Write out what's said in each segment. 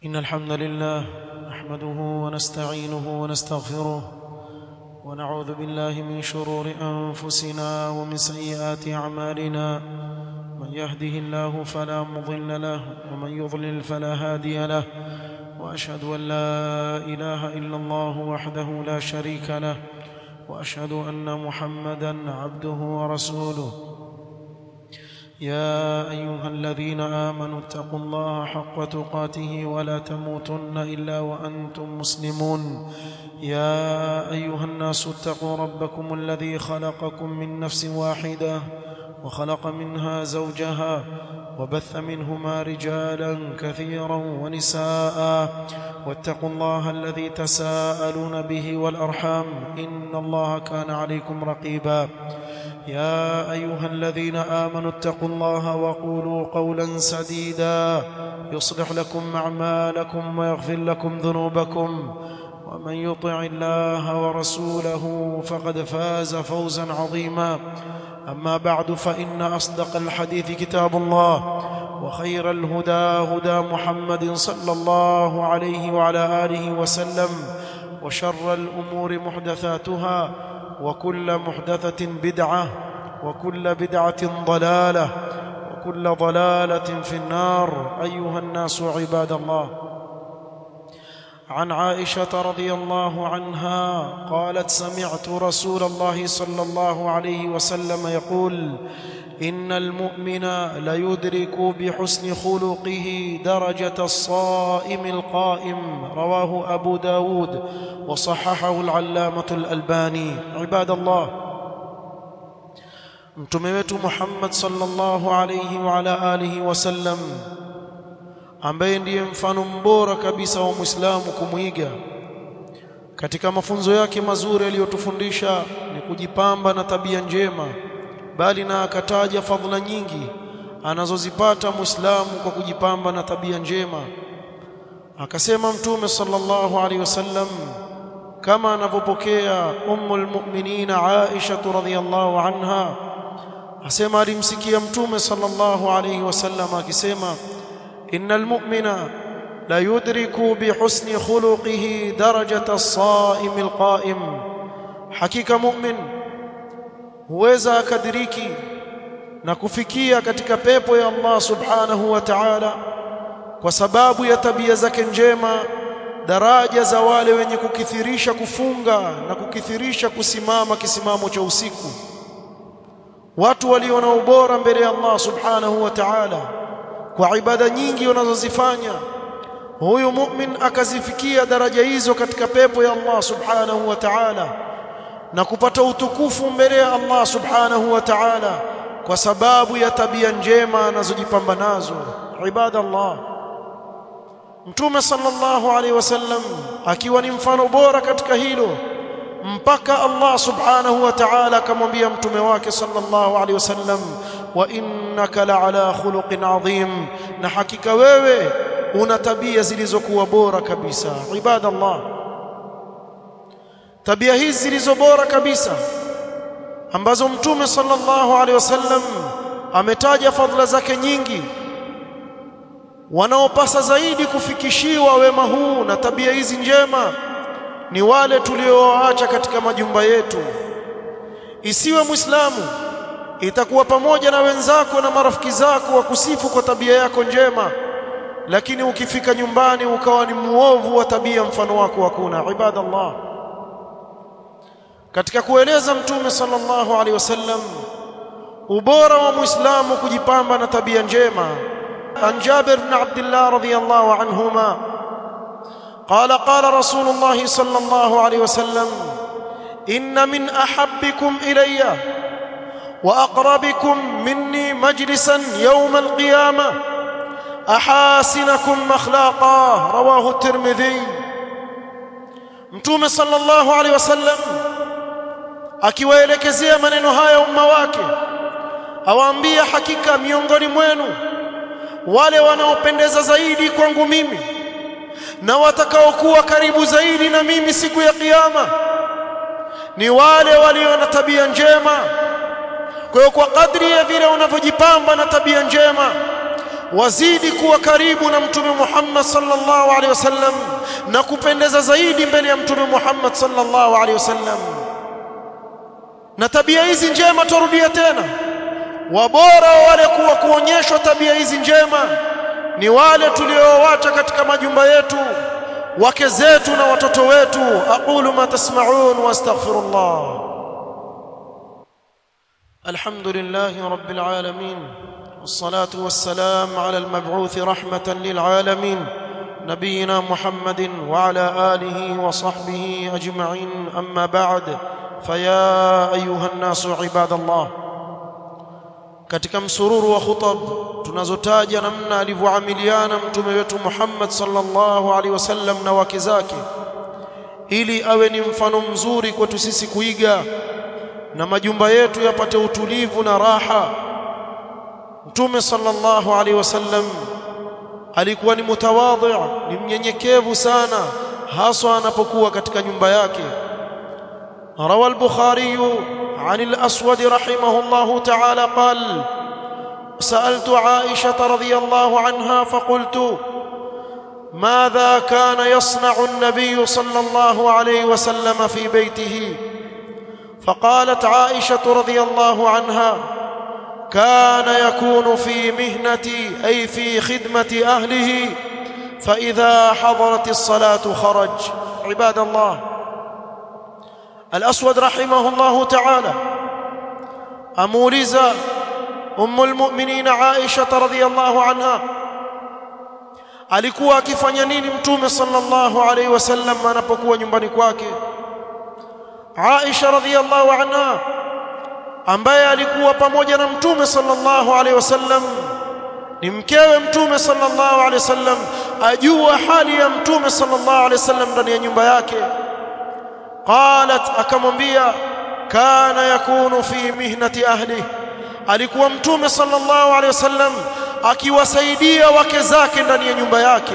إن الحمد لله نحمده ونستعينه ونستغفره ونعوذ بالله من شرور أنفسنا ومن سيئات أعمالنا من يهده الله فلا مضل له ومن يضلل فلا هادي له وأشهد أن لا إله إلا الله وحده لا شريك له وأشهد أن محمدا عبده ورسوله يا ايها الذين امنوا اتقوا الله حق تقاته ولا تموتن الا وانتم مسلمون يا ايها الناس اتقوا ربكم الذي خلقكم من نفس واحده وخلق منها زوجها وبث منهما رجالا كثيرا ونساء واتقوا الله الذي تساءلون به والارحام ان الله كان عليكم رقيبا يا ايها الذين امنوا اتقوا الله وقولوا قولا سديدا يصلح لكم اعمالكم ويغفر لكم ذنوبكم ومن يطع الله ورسوله فقد فاز فوزا عظيما اما بعد فان اصدق الحديث كتاب الله وخير الهدى هدى محمد صلى الله عليه وعلى اله وسلم وشر الامور محدثاتها وكل محدثة بدعة وكل بدعة ضلالة وكل ضلالة في النار أيها الناس عباد الله عن عائشة رضي الله عنها قالت سمعت رسول الله صلى الله عليه وسلم يقول إن المؤمن ليدرك بحسن خلقه درجة الصائم القائم رواه أبو داود وصححه العلامة الألباني عباد الله mtume wetu Muhammad sallallahu alayhi wa ala alihi wasallam ambaye ndiye mfano mbora kabisa wa Muislamu kumwiga katika mafunzo yake mazuri aliyotufundisha ni kujipamba na tabia njema bali na akataja fadhila nyingi anazozipata Muislamu kwa kujipamba na tabia njema akasema mtume sallallahu alaihi wasallam kama anavyopokea ummul mu'minin Aisha radhiyallahu anha asema alimsikia mtume sallallahu alaihi wasallam akisema innal mu'mina la yudriku bihusni khuluqihi darajata as-sa'im al-qa'im hakika mu'min huweza akadiriki na kufikia katika pepo ya Allah subhanahu wa ta'ala kwa sababu ya tabia zake njema daraja za wale wenye kukithirisha kufunga na kukithirisha kusimama kisimamo cha usiku watu walio na ubora mbele ya Allah subhanahu wa ta'ala kwa ibada nyingi wanazozifanya huyu mu'min akazifikia daraja hizo katika pepo ya Allah subhanahu wa ta'ala na kupata utukufu mbele ya Allah subhanahu wa ta'ala kwa sababu ya tabia njema anazojipamba nazo ibada Allah Mtume sallallahu alaihi wasallam akiwa ni mfano bora katika hilo mpaka Allah subhanahu wa ta'ala akamwambia mtume wake sallallahu alaihi wasallam wa innaka la'ala khuluqin adhim na hakika wewe una tabia zilizokuwa bora kabisa ibada Allah tabia hizi zilizo bora kabisa ambazo mtume sallallahu alaihi wasallam ametaja fadhila zake nyingi wanaopasa zaidi kufikishiwa wema huu na tabia hizi njema ni wale tulioacha katika majumba yetu isiwe muislamu itakuwa pamoja na wenzako na marafiki zako wa kusifu kwa tabia yako njema lakini ukifika nyumbani ukawa ni muovu wa tabia mfano wako hakuna ibadallah katika kueleza mtume sallallahu alaihi wasallam ubora wa muislamu kujipamba na tabia njema عن جابر بن عبد الله رضي الله عنهما قال قال رسول الله صلى الله عليه وسلم إن من أحبكم إلي وأقربكم مني مجلسا يوم القيامة أحاسنكم أخلاقا رواه الترمذي متوم صلى الله عليه وسلم akiwaelekezea maneno haya umma wake awaambia hakika miongoni mwenu wale wanaopendeza zaidi kwangu mimi na watakaokuwa karibu zaidi na mimi siku ya kiyama ni wale walio na tabia njema kwa hiyo kwa kadri ya vile unavyojipamba na tabia njema wazidi kuwa karibu na mtume Muhammad sallallahu alaihi wasallam na kupendeza zaidi mbele ya mtume Muhammad sallallahu alaihi wasallam na tabia hizi njema turudia tena wabora wale kuwa kuonyeshwa tabia hizi njema ni wale tuliowacha katika majumba yetu wake zetu na watoto wetu aqulu ma tasma'un wastaghfirullah alhamdulillahi rabbil alamin والصلاه والسلام على المبعوث رحمه للعالمين نبينا محمد وعلى اله وصحبه اجمعين اما بعد فيا ايها الناس عباد الله katika msururu wa khutab tunazotaja namna alivyoamiliana mtume wetu Muhammad sallallahu alaihi wasallam na wake zake ili awe ni mfano mzuri kwetu sisi kuiga na majumba yetu yapate utulivu na raha mtume sallallahu alaihi wasallam alikuwa ni mutawadhi ni mnyenyekevu sana haswa anapokuwa katika nyumba yake روى البخاري عن الأسود رحمه الله تعالى قال سألت عائشة رضي الله عنها فقلت ماذا كان يصنع النبي صلى الله عليه وسلم في بيته فقالت عائشة رضي الله عنها كان يكون في مهنة أي في خدمة أهله فإذا حضرت الصلاة خرج عباد الله الأسود رحمه الله تعالى أمولز أم المؤمنين عائشة رضي الله عنها alikuwa akifanya nini mtume sallallahu alaihi wasallam anapokuwa nyumbani kwake Aisha radhiyallahu anha ambaye alikuwa pamoja na mtume sallallahu alaihi wasallam ni mkewe mtume sallallahu alaihi wasallam ajua hali ya mtume sallallahu alaihi wasallam ndani ya nyumba yake qalat akamwambia kana yakunu fi mihnati ahli alikuwa mtume sallallahu alaihi wasallam akiwasaidia wake zake ndani ya nyumba yake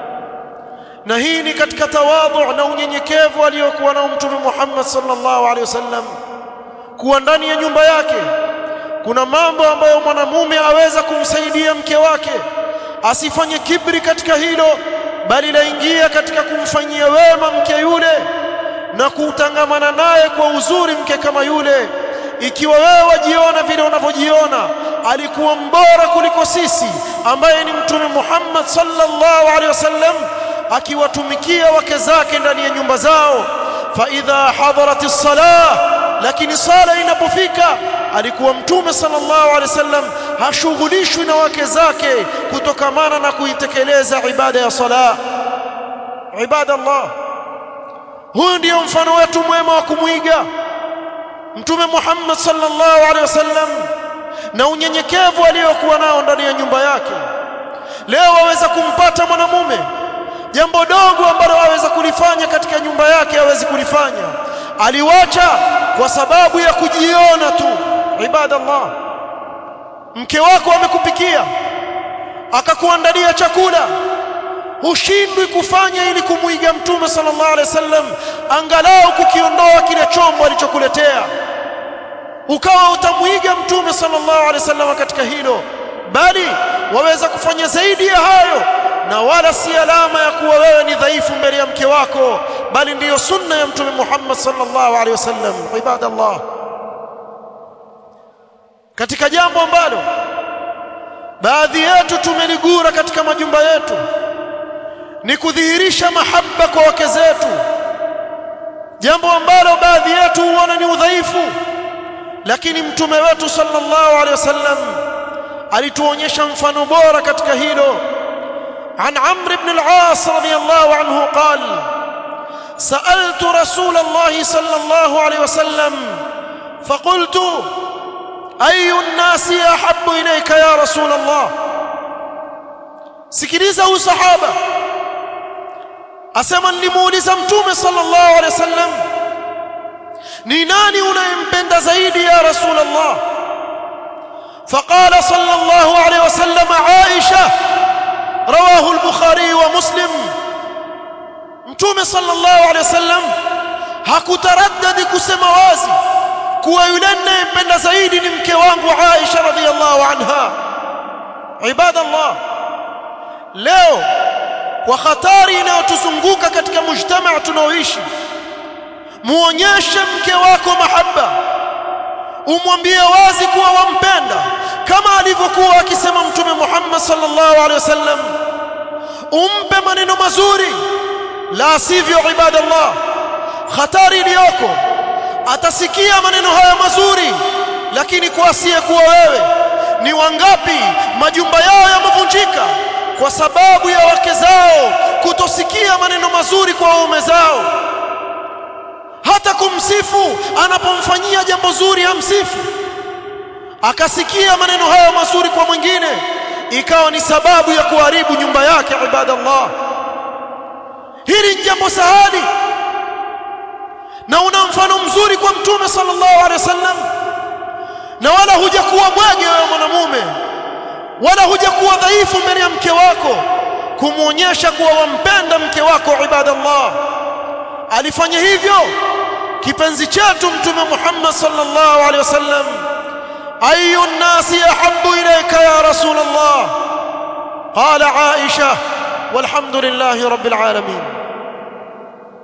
na hii ni katika tawadhu na unyenyekevu aliyokuwa nao mtume Muhammad sallallahu alaihi wasallam kuwa ndani ya nyumba yake kuna mambo ambayo mwanamume aweza kumsaidia mke wake asifanye kibri katika hilo bali laingia katika kumfanyia wema mke yule na kuutangamana naye kwa uzuri mke kama yule ikiwa wewe wajiona vile unavyojiona alikuwa mbora kuliko sisi ambaye ni mtume Muhammad sallallahu alaihi wasallam akiwatumikia wake zake ndani ya nyumba zao fa idha hadaratis salah lakini sala inapofika alikuwa mtume sallallahu alaihi wasallam hashughulishwi na wake zake kutokamana na kuitekeleza ibada ya sala ibada Allah huyu ndiyo mfano wetu mwema wa kumwiga mtume Muhammad sallallahu alaihi wasallam na unyenyekevu aliyokuwa nao ndani ya nyumba yake leo waweza kumpata mwanamume jambo dogo ambalo aweza kulifanya katika nyumba yake hawezi kulifanya aliwacha kwa sababu ya kujiona tu ibadallah mke wako amekupikia akakuandalia chakula hushindwi kufanya ili kumuiga mtume sallallahu alaihi wasallam angalau kukiondoa kile chombo alichokuletea ukawa utamuiga mtume sallallahu alaihi wasallam katika hilo bali waweza kufanya zaidi ya hayo na wala si alama ya kuwa wewe ni dhaifu mbele ya mke wako bali ndiyo sunna ya mtume Muhammad sallallahu alaihi wasallam ibadallah katika jambo ambalo baadhi yetu tumeligura katika majumba yetu ni kudhihirisha mahaba kwa wake zetu jambo ambalo baadhi yetu huona ni udhaifu lakini mtume wetu sallallahu alaihi wasallam alituonyesha mfano bora katika hilo عن عمرو بن العاص رضي الله عنه قال سألت رسول الله صلى الله عليه وسلم فقلت أي الناس أحب إليك يا رسول الله sikiliza huyu sahaba asema nilimuuliza mtume sallallahu alaihi wasallam ni nani unayempenda zaidi ya rasul allah فقال صلى الله عليه وسلم عائشه رواه البخاري ومسلم mtume sallallahu alaihi wasallam hakutaraddadi kusema wazi kuwa yule ninayempenda zaidi ni mke wangu Aisha radhiallahu anha ibadallah leo kwa hatari inayotuzunguka katika mujtamaa tunaoishi muonyeshe mke wako mahaba umwambie wazi kuwa wampenda kama alivyokuwa akisema mtume Muhammad sallallahu alaihi wasallam umpe maneno mazuri la sivyo ibadallah hatari iliyoko atasikia maneno haya mazuri lakini kwa asiyekuwa wewe ni wangapi majumba yao yamevunjika kwa sababu ya wake zao kutosikia maneno mazuri kwa waume zao hata kumsifu anapomfanyia jambo zuri hamsifu akasikia maneno hayo mazuri kwa mwingine ikawa ni sababu ya kuharibu nyumba yake ibadallah hili ni jambo sahali na una mfano mzuri kwa mtume sallallahu alaihi wasallam na wala hujakuwa bwege wewe mwanamume wala hujakuwa dhaifu mbele ya mke wako kumuonyesha kuwa wampenda mke wako ibadallah alifanya hivyo kipenzi chetu mtume Muhammad sallallahu alaihi wasallam ayu nasi ahabbu ilayka ya rasul Allah qala aisha walhamdulillahi rabbil alamin